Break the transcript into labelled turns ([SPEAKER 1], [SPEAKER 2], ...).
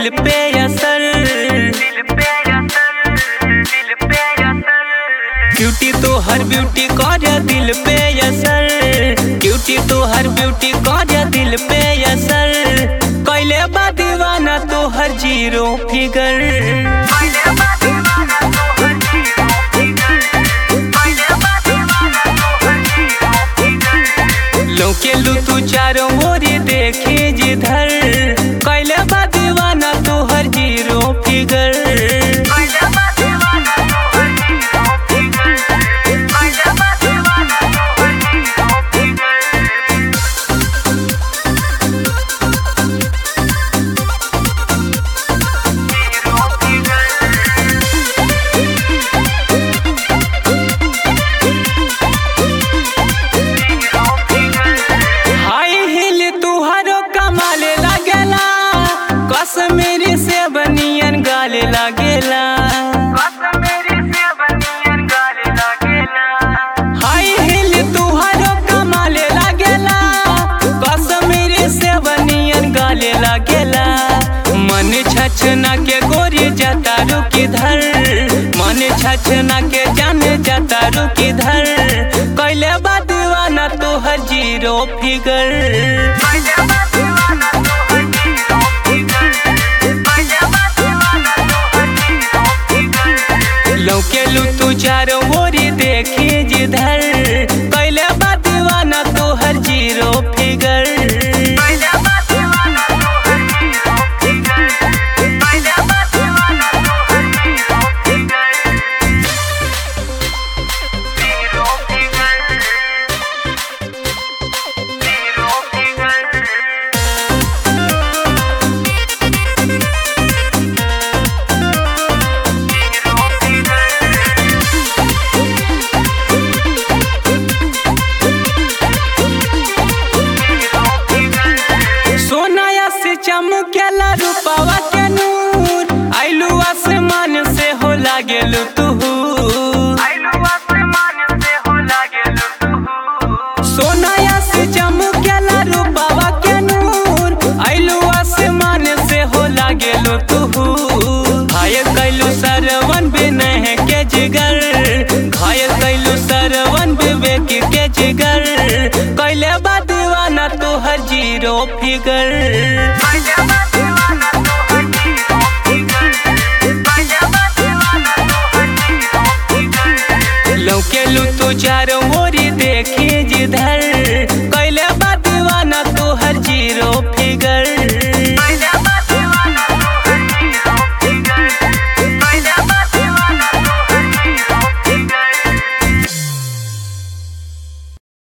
[SPEAKER 1] दिल पे असर ब्यूटी तो हर ब्यूटी कर दिल पे असर ब्यूटी तो हर ब्यूटी कर दिल पे असर कैले बा दीवाना तो हर जीरो फिगर लौके लू तू चारों ओरी देखे जिधर कैले बा दीवाना तो हर जीरो फिगर हाई हिल तुहारो कमाले लागेला कश्मीरी से बनियन गाले लागेला हाई हिल तुहारो कमाले लागेला कश्मीरी से बनियन गाले लागेला मन छछना के गोरी जाता रुकी धर मन छछना के जान जाता रुकी धर कैले बा दीवाना तोहर जीरो फिगर लौके लू तू चारों ओरी देखी जिधर कैले बा दीवाना तोहर जीरो फिगर सोनाया से चमकेला रूपावा के नूर आइलू आसमान से हो लागेलू तू सोनाया से चमकेला रूपावा के नूर आइलू आसमान से हो लागेलू तू घायल कैलू सरवन बिनह के जिगर घायल कैलू सरवन विवेक के जिगर कैले बा दीवाना तोहर जीरो फिगर लौके लू तू चारों